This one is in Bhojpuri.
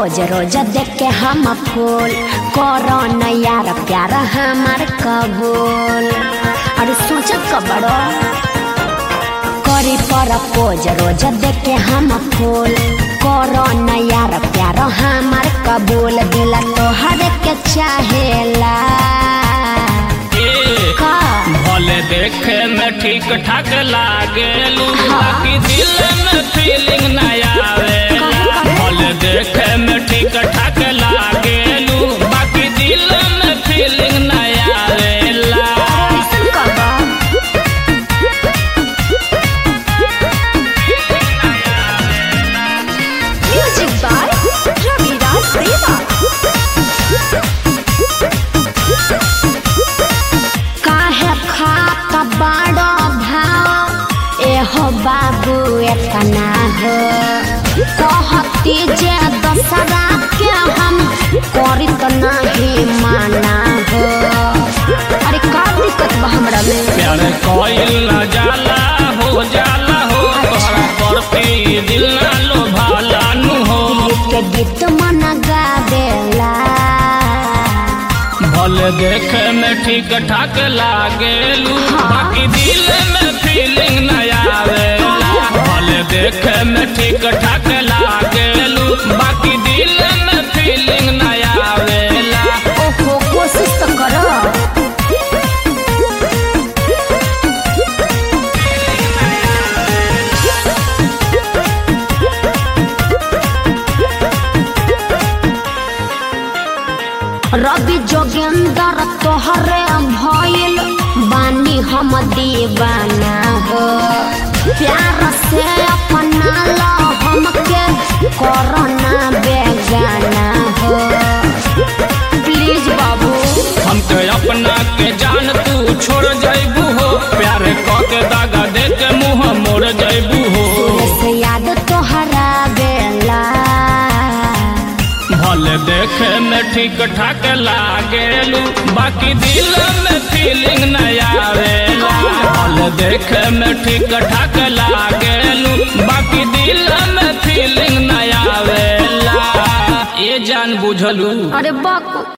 पोज रोज देख के हम फूल करो न यार प्यार हमार कबूल अरे सोचत कबड़ो करी पर पोज रोज देख के हम फूल करो न यार प्यार हमार कबूल दिल तोहर के चाहेला ए, का भले देखे में ठीक ठाक लागेलू बाकी दिल में फीलिंग ना आवेला भले देखे में ठीक ठाक लागेलू बाकी दिल में फीलिंग ना आवेला कैसन करबा म्यूजिक बाय रविराज देवा काहे खात बड़ो भाव एहो बाबू एतना हो कहती जे दसरा के हम करी त नहीं माना हो अरे का दिक्कत बा हमरा में प्यार कोयल ना जाला हो जाला हो तोहरा पर पे दिल ना लोभाला नु हो के गीत मन गावेला भले देखे में ठीक ठाक लागेलू बाकी दिल में फीलिंग ना आवेला भले देखे में ठीक ठाक लागेलू बाकी दिल में फीलिंग ना आवेला ओहो कोशिश तो करो रवि जोगेंद्र तोहरे भइल बानी हम दीवाना हो प्यार से अपना लो हमके कोरोना बेगाना हो प्लीज बाबू हमके अपना के जान तू छोड़ जैबू हो प्यार क के दागा दे के मुंह मोड़ जैबू हो से याद तोहरा बेला भले देखे में ठीक ठाक लागेलू बाकी दिल में फीलिंग न आवेला भले देखे में ठीक ठाक लागेलू बाकी दिल में फीलिंग न आवेला ये जान बुझलू अरे बाप